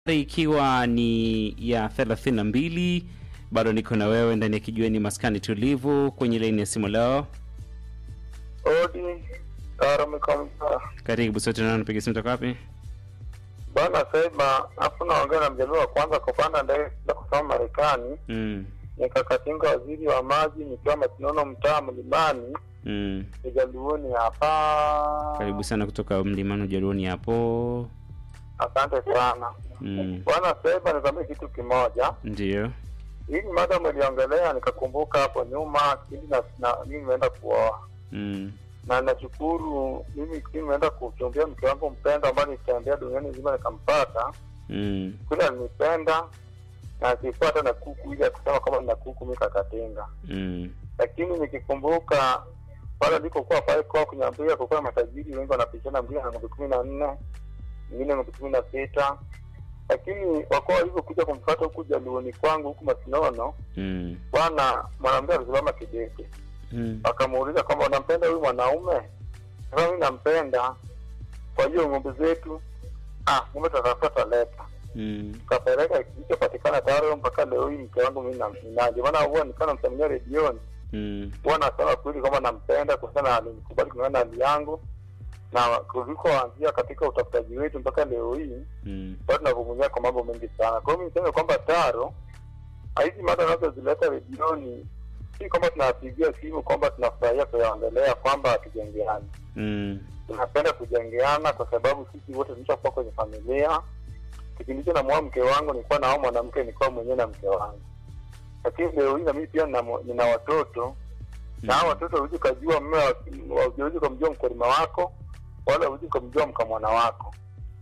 ikiwa ni ya 32 bado niko na wewe ndani ya kijiweni maskani tulivu kwenye laini ya simu leo Odi Taramekamsa karibu sote nao napiga simu toka wapi bwana Seba, hapo naongea na mjaluo wa kwanza kupanda ndege kwenda kusoma Marekani. mm. Nikakatinga waziri wa maji nikiwa Masinono, mtaa Mlimani, Mm. Kijaluoni hapa. karibu sana kutoka mlimani ujaruoni hapo Asante sana mm. bwana Seba, nikwambie kitu kimoja. ndio Hii mada umeliongelea, nikakumbuka hapo nyuma kipindi na, na mimi nimeenda kuoa mm. na nashukuru mimi kipindi nimeenda kuchumbia mke wangu mpendwa ambaye nilitembea duniani nzima nikampata Mm. kule alinipenda na akifuata na kuku ili akusema kama nina kuku mi kakatenga Mm. lakini nikikumbuka pale alikokuwa pale kwa kunyambia kukuwa matajiri wengi wanapishana mwingine na ng'ombe kumi na nne mwingine ng'ombe kumi na sita lakini wakuwa walivyokuja kumfata huku jaluoni kwangu huku masinono Mm. bwana mwanamke alisimama kidete Mm. akamuuliza kwamba unampenda huyu mwanaume sasa mi nampenda kwa hiyo ng'ombe zetu ah ng'ombe tutatafuta taleta Mm. kapeleka kilichopatikana tayari mpaka leo hii mke wangu mi ndio maana huwa nikiwa namsamilia redioni Mm. huwa nasema kweli kwamba nampenda kulingana na alinikubali kulingana na hali yangu na kulikoanzia katika utafutaji wetu mpaka leo hii Mm. bado tunavumilia kwa mambo mengi sana kwa hiyo mi niseme kwamba taro hizi mada unazozileta redioni si kwamba tunawapigia simu kwamba tunafurahia kuyaongelea kwamba hatujengeani Mm. tunapenda kujengeana kwa sababu sisi wote tumeshakuwa kwenye familia kipindi hicho namuoa mke wangu nilikuwa nao mwanamke nilikuwa mwenyewe na mke wangu lakini leo hii na mimi pia nina, mo- nina watoto na hao watoto huwezi ukajua mme wa- huwezi ukamjua mkulima wako wala huwezi ukamjua mkamwana wako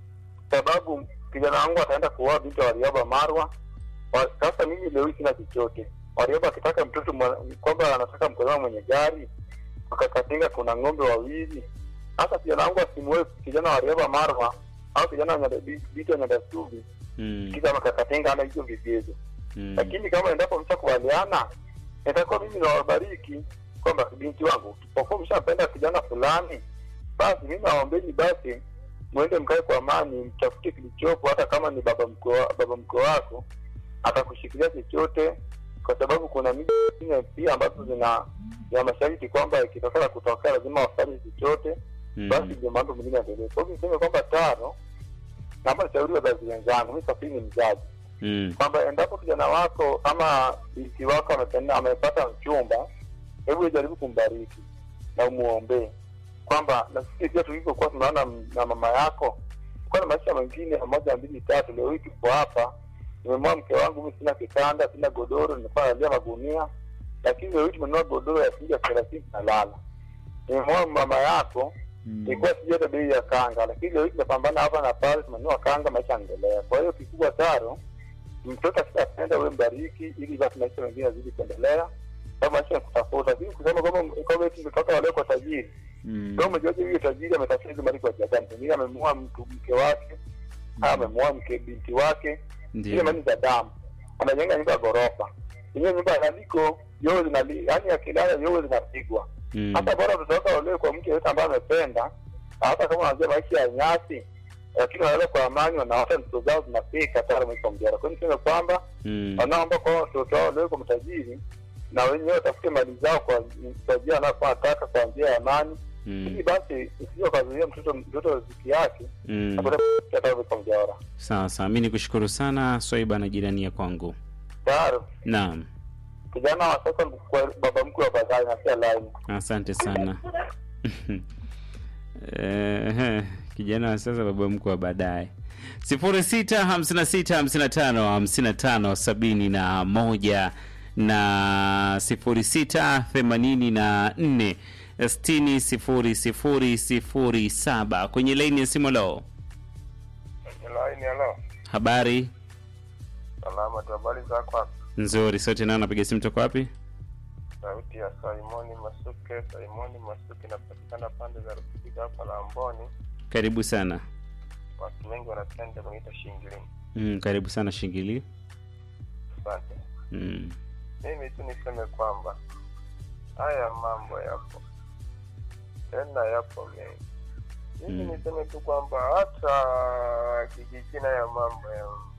sababu kijana wangu ataenda kuoa binti wa wariaba marwa wa, sasa mimi leo hii sina chochote wariaba akitaka mtoto mwa- kwamba anataka mkulima mwenye gari wakakatinga kuna ng'ombe wawili hata kijana wangu asimue kijana wa riaba marwa au kijana wa Nyanda- binti wa nyandasubi Mm. kisa makakatenga ana hizo vigezo Mm. lakini kama endapo mshakubaliana itakuwa mimi nawabariki kwamba binti wangu tupokuwa mshapenda kijana fulani basi mi nawaombeni basi mwende mkae kwa amani mtafute kilichopo hata kama ni baba mkwe wa- baba mkwe wako atakushikilia chochote kwa sababu kuna miji zingine pia ambazo zina ya masharti kwamba ikitokea kutokea lazima wafanye chochote basi Mm. ndio mambo mengine yaendelee kwa hivyo niseme kwamba tano naomba nishauri wazazi wenzangu mi safiri ni mzazi Mm. kwamba endapo kijana wako ama binti wako amependa amepata mchumba hebu jaribu kumbariki na umuombee kwamba na sisi pia tulivyokuwa tunaona m- na mama yako kuwa na maisha mengine ya moja mbili tatu leo hii tuko hapa nimemoa mke wangu mi sina kitanda sina godoro nimekuwa nalia magunia lakini leo hii tumenunua godoro ya shilingi elfu thelathini tunalala nimemoa mama yako Mm. ilikuwa sijui hata bei ya kanga lakini leo hii tunapambana hapa na pale tumenunua kanga maisha yanaendelea kwa hiyo kikubwa taro mtoto akishapenda we mbariki ili basi maisha mengine yazidi kuendelea sababu maisha ya kutafuta lakini kusema kwamba kwamba eti mtoto wale kwa tajiri Mm. ndio umejuaje huyo tajiri ametafuta hizo mali kwa jagani pengine amemuoa mtu mke wake au amemuoa mke binti wake ile Ndio. mali za damu anajenga nyumba ya ghorofa yenyewe nyumba ya naliko yowe zinali yaani akilala yowe zinapigwa Mm. hata bora mtoto wako aolewe kwa mke yote ambaye amependa hata kama wanajua maisha ya nyasi lakini wanaweza kwa amani wanaota ndoto zao zinafika tayari maisha mjara kwa hiyo niseme kwamba Mm. wanaomba kwa watoto wao waolewe kwa matajiri na wenyewe watafute mali zao kwa kwa njia anakuwa anataka kwa njia ya amani ili Mm. basi usije ukazuia mtoto mtoto riziki yake Mm. ataweka mjara Sawa sawa, mi nikushukuru sana Swaiba na jirani ya kwangu. tayari Naam, kijana wa sasa ni kwa baba mkwe wa baadaye na sia laini asante sana. Eh, kijana wa sasa baba mkwe wa baadaye. sifuri sita hamsini na sita hamsini na tano hamsini na tano sabini na moja na sifuri sita themanini na nne sitini sifuri sifuri sifuri saba kwenye laini ya simu. Lo, laini halo habari salama tu habari zako hapo nzuri. Sote nao napiga simu toka wapi? sauti ya Simoni Masuke. Simoni Masuke inapatikana pande za Rufiji hapa Lamboni. Karibu sana. Watu wengi wanapenda kuita shingilini. Mm, karibu sana Shingili. Asante. Mm. Mimi tu niseme kwamba haya mambo yapo tena, yapo mengi, mimi Mm. niseme tu kwamba hata kijijini ya mambo ya